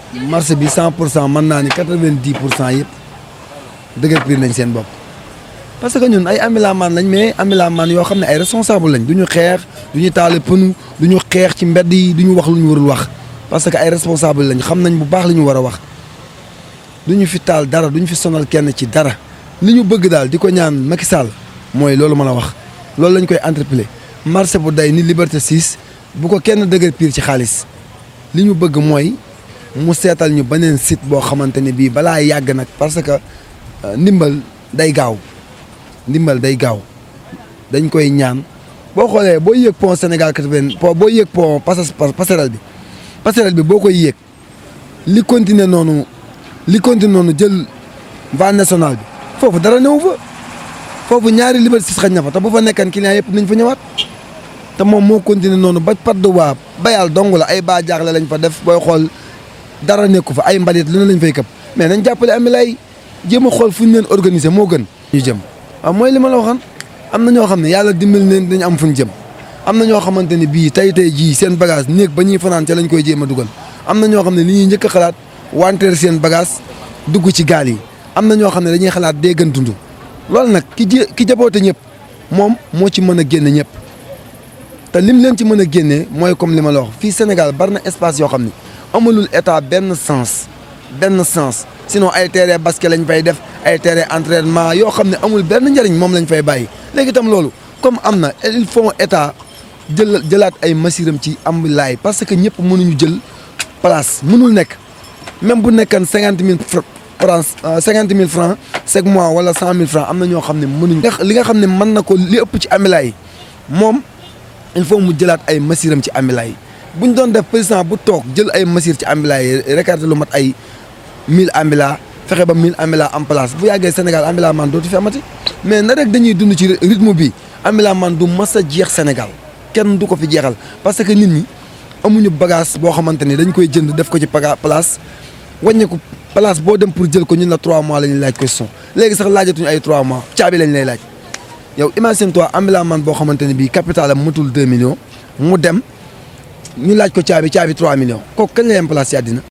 marché bi cent pour cent mën naa ni quatre-vingt-dix pour cent yëpp dëgër piir nañ seen bopp parce que ñun ay amilamaan lañ mais amilamaan yoo xam ne ay responsable lañ du ñu xeex du ñu taale pënu du ñu xeex ci mbedd yi du ñu wax lu ñu warul wax parce que ay responsable lañ xam nañ bu baax li ñu war a wax du ñu fi taal dara du ñu fi sonal kenn ci dara li ñu bëgg daal di ko ñaan Macky Sall mooy loolu ma la wax loolu lañ koy entrepellé marché bu day ni Liberté 6 bu ko kenn dëgër piir ci xaalis li ñu bëgg mooy mu seetal ñu beneen site boo xamante ne bii balaa yàgg nag parce que ndimbal day gaaw ndimbal day gaaw dañ koy ñaan boo xoolee boo yéeg pont Sénégal 80 po boo yéeg pont passerelle bi passerelle bi boo koy yéeg li continuer noonu li continuer noonu jël voie nationale bi foofu dara néew fa foofu ñaari Liberté 6 xañ na fa te bu fa nekkan client yëpp nañ fa ñëwaat te moom moo continuer noonu ba pat du waa bayal dong la ay baa jaaxle lañ fa def booy xool dara nekku fa ay mbalit lu ne lañ fay këpp mais nañ jàppale ami lay jéem a xool fu ñu leen organiser moo gën ñu jëm waaw mooy li ma la waxoon am na ñoo xam ne yàlla dimbali leen dañu am fu ñu jëm am na ñoo xamante ne bii tey tey jii seen bagage néeg ba ñuy fanaan ca lañ koy jéem a dugal am na ñoo xam ne li ñuy njëkk a xalaat wanteer seen bagage dugg ci gaal yi am na ñoo xam ne dañuy xalaat dee gën dund loolu nag ki jé ki jaboote ñëpp moom moo ci mën a génne ñëpp te lim leen ci mën a génnee mooy comme li ma la wax fii Sénégal bari na espace yoo xam ne amalul état benn sens benn sens sinon ay terrain basket lañ fay def ay terrain entraînement yoo xam ne amul benn njëriñ moom lañ fay bàyyi léegi itam loolu comme am na il faut état jël jëlaat ay masiram ci am laay parce que ñëpp mënuñu jël place mënul nekk même bu nekkan cinquante mille francs cinquante mille francs chaque mois wala cent mille francs am na ñoo xam ne mënuñ li nga xam ne mën na ko li ëpp ci amila yi moom il faut mu jëlaat ay masiram ci amila yi bu ñu doon def président bu toog jël ay masir ci ambila yi récarté lu mat ay mille ambila fexe ba mille ambila en place bu yàggee Sénégal ambila man dootu fi amati mais na rek dañuy dund ci rythme bi ambila man du mas a jeex Sénégal kenn du ko fi jeexal parce que nit ñi amuñu bagage boo xamante ni dañ koy jënd def ko ci paga place wàññeeku place boo dem pour jël ko ñun la trois mois la ñuy laaj question léegi sax laajatuñu ay trois mois caabi lañ lay laaj yow imagine toi ambila man boo xamante ne bii capital am matul deux millions mu dem ñu laaj ko caabi caabi 3 millions kooku kañ la yem place ci àddina